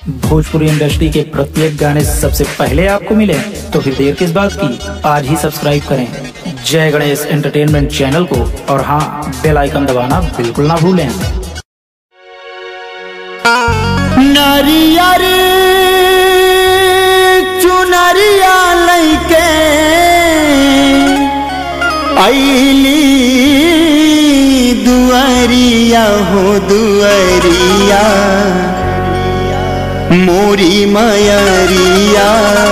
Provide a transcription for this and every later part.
Bhojpuri industry के प्रत्येक गाने सबसे पहले आपको मिले तो फिर देर किस बात की आज ही सब्सक्राइब करें जय गणेश एंटरटेनमेंट चैनल को और हाँ बेल आइकन दबाना बिल्कुल ना भूलें नारियर चुनरिया लैके ऐली दुआरिया हो दुआरिया मोरी मयरिया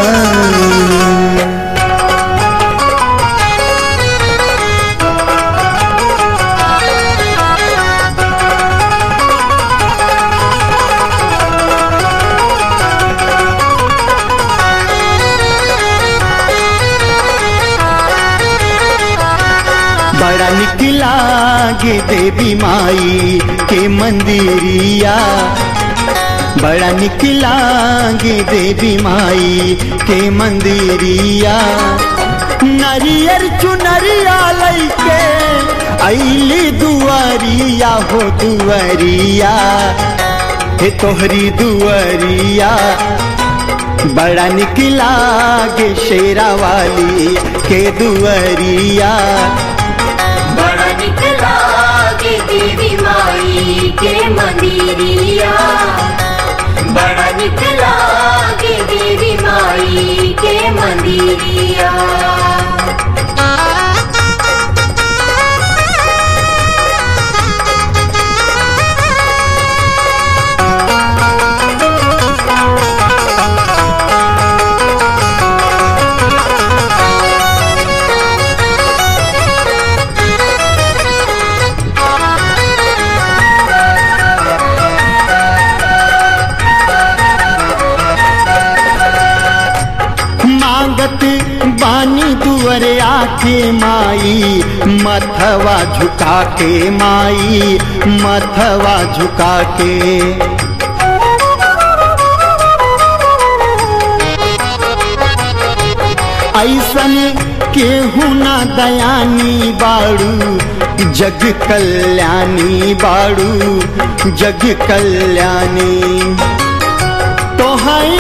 बड़ा निक लागे देवी माई के मंदिरिया बड़ा निक लागे देवी माई के मंदिरिया नरियर चुनरिया लैके ऐली दुआरिया हो दुआरिया हे तोहरी दुआरिया बड़ा निक लागे शेरा वाली के दुआरिया बड़ा निकला के देवी माई के मंदिरिया बड़ा निकला के देवी माई के मंदिरिया मांगत बानी दुअरे आके माई मथवा झुका के माई मथवा झुका के ऐसन केहू ना दयानी बाड़ू जग कल्याणी बाड़ू जग कल्याणी तो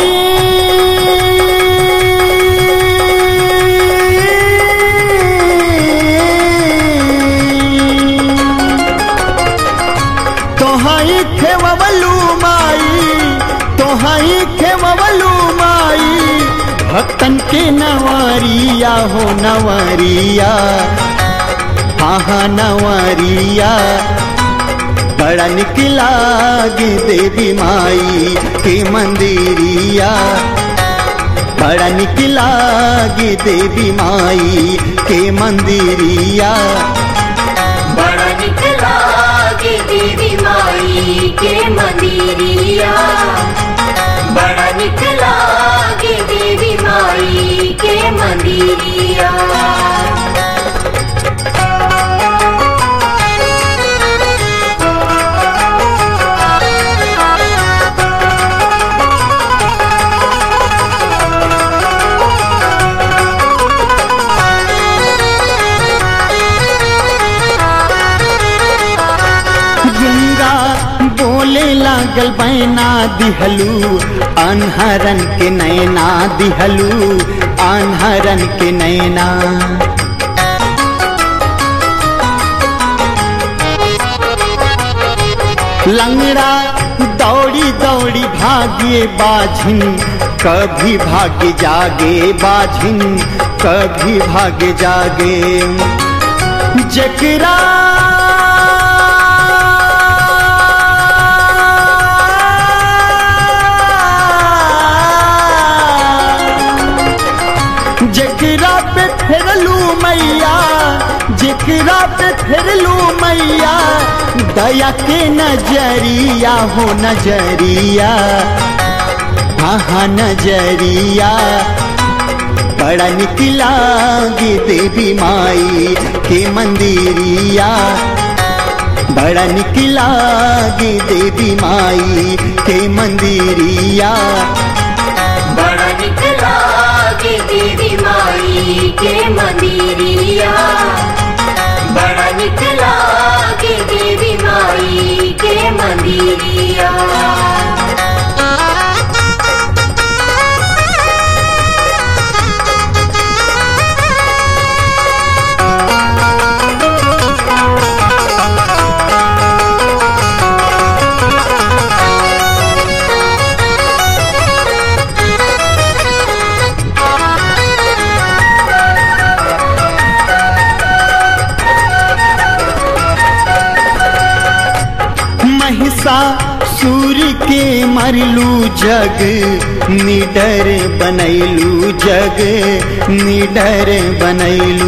तोहाई खेवलू माई तोहाई खेवलू माई भक्तन के नवारिया हो नवारिया हाँ हाँ नवारिया बड़ा निकला गे देवी माई के मंदिरिया बड़ा निकला गे देवी माई के मंदिरिया बड़ा निकला के देवी माई के मंदिरिया बड़ा निकला के देवी माई के मंदिरिया गंगा बोले लागल बैना दिहलू अनहरन के नैना दिहलू अनहरन के नैना लंगड़ा दौड़ी दौड़ी भागे बाझिन कभी भागे जागे बाझिन कभी भागे जागे जकरा जकरा पे फेरलू मैया जकरा पे फेरलू मैया दया के नजरिया हो नजरिया हाँ हाँ नजरिया बड़ा निकला गे देवी माई के मंदिरिया बड़ा निकला गे देवी माई के मंदिरिया बड़ा निकला के देवी माई के मंदिरिया बड़ा निकला के देवी माई के मंदिरिया संवरलू जग निडर बनैलू जग निडर बनैलू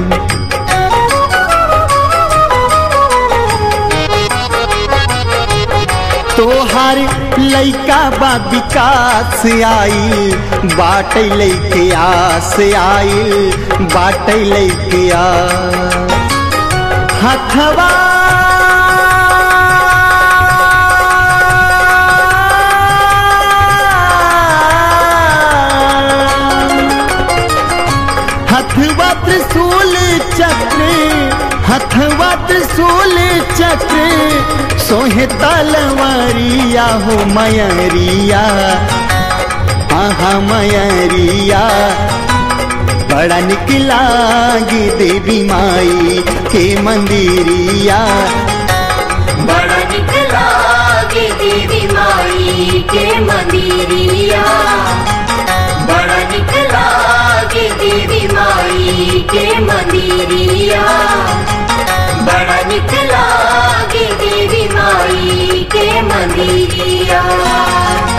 तोहार लैका बा विकास आई बाट लैके आस आई बाट लैके आ हथवा हथवा त्रिशूल चक्र हथवा त्रिशूल चक्र सोहे तलवारिया हो मयरिया आहा मयरिया बड़ा निकला गे देवी माई के मंदिरिया बड़ा निकला गे देवी माई के मंदिरिया बड़ा निकला गे देवी माई के मंदिरिया बड़ा निकला गे देवी माई के मंदिरिया